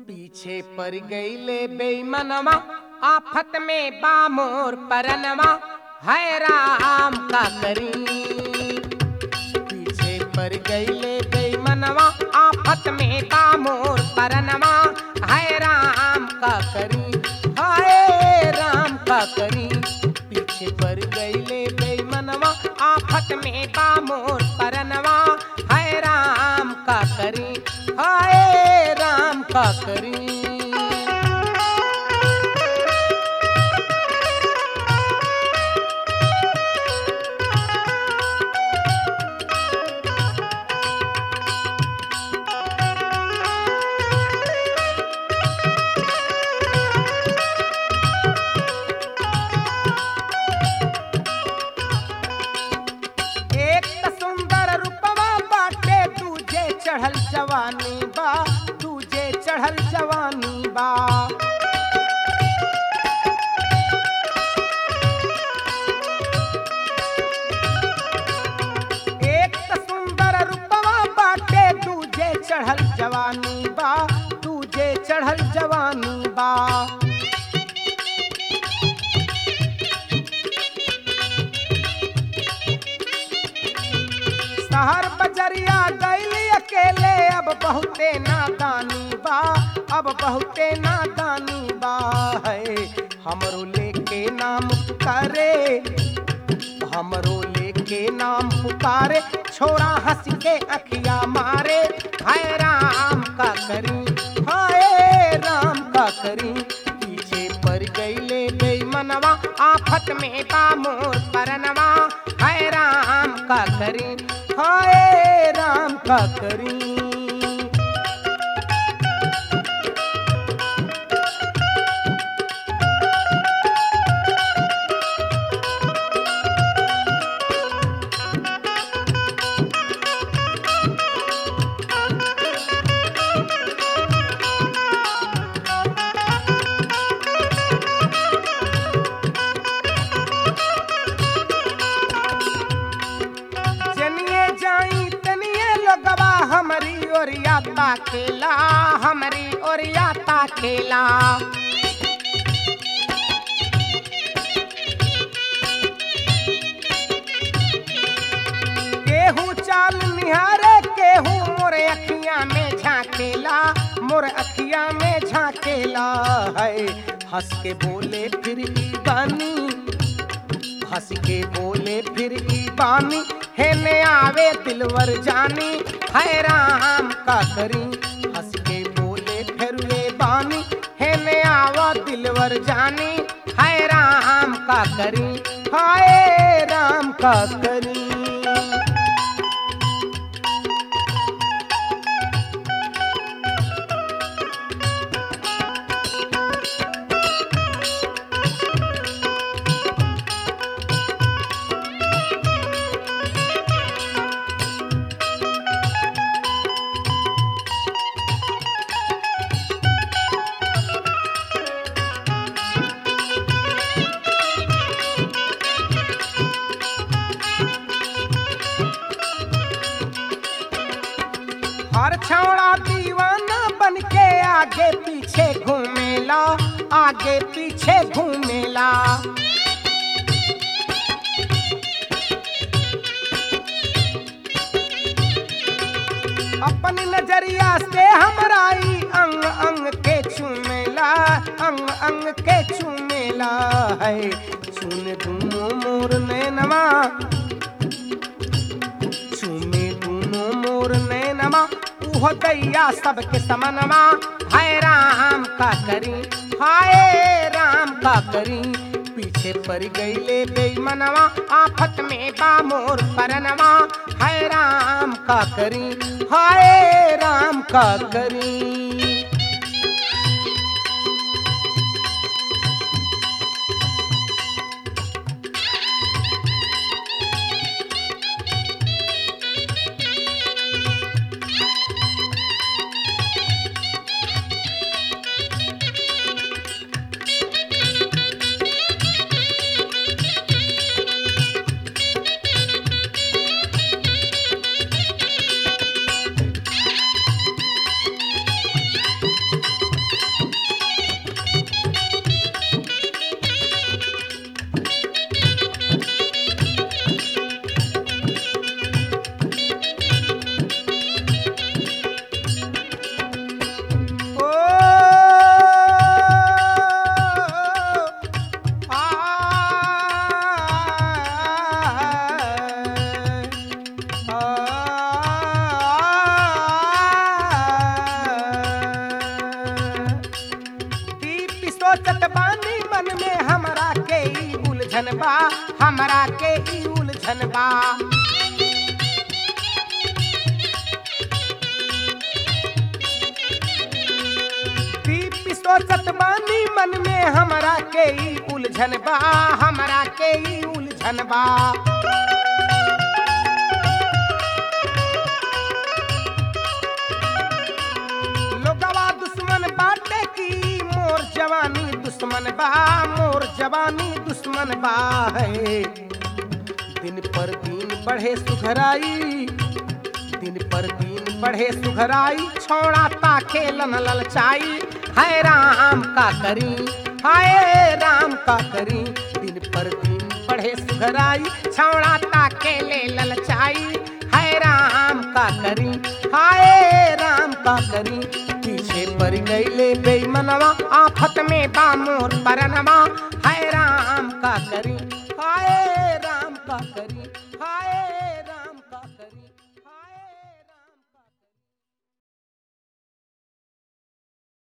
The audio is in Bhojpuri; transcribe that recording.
पीछे पर गईले बेईमनवा आफत में बामोर परनवा है राम का करी पीछे पर गईले बेईमनवा आफत में बामोर परनवा है राम का करी हाय राम का करी पीछे पर गईले बेईमनवा आफत में बामोर परनवा है राम का करी हाय राम का करी एक त सुंदर रूपवा बाटे तुझे चढ़ल जवानी बा तुझे चढ़ल जवानी बा एक त सुंदर रूपवा बाटे तुझे चढ़ल जवानी बा तुझे चढ़ल जवानी बा शहर बजरिया गैली अकेले अब बहुते नादानी बा अब बहुते नादानी बा है हमरो लेके नाम पुकारे हमरो लेके नाम पुकारे छोरा हंस के अखिया मारे हाय राम का करी हाय राम का करी पीछे पर गईले गई मनवा आफत में बामोर परनवा हाय राम का करी हाय राम का करी जनिए जाई तनिए लोगवा हमारी ओरिया ताकेला हमारी ओरिया ताकेला केहू चाल निहारे केहू मोरे अखियां में झांकेला मोर अखियां में झांकेला है हंस के बोले फिर ई बानी हंस के बोले फिर ई बानी हेने आवे दिलवर जानी है राम का करी हंस के बोले फिर वे बानी हेने आवा दिलवर जानी है राम का करी हाय राम का करी हर छौड़ा दीवाना बन के आगे पीछे घूमेला आगे पीछे घूमेला अपनी नजरिया से हमराई अंग अंग के चूमेला अंग अंग के चूमेला है चून दूनो मोर नैनवा चूमे दूनो मोर नैनवा उहो दैया सबके समनवा हाय राम का करी हाय राम का करी पीछे पर गईले बेईमनवा आफत में बामोर परनवा हाय राम का करी हाय राम का करी उलझन बा हमरा के ई उलझन बा दीप सोचत बानी मन में हमरा के ई उलझन बा हमरा के ई उलझन बा लोगवा दुश्मन बाटे की मोर जवानी दुश्मन बा मोर जवानी दुश्मन बा है दिन पर दिन बढ़े सुघराई दिन पर दिन बढ़े सुघराई छोड़ा ताके लन ललचाई हाय राम का करी हाय राम का करी दिन पर दिन बढ़े सुघराई छौड़ा ताके ले ललचाई हाय राम का करी हाय राम का करी पीछे पड़ गईले बेईमनवा आफत में बा मोर परनवा हाय राम का करी हाय राम का करी हाय राम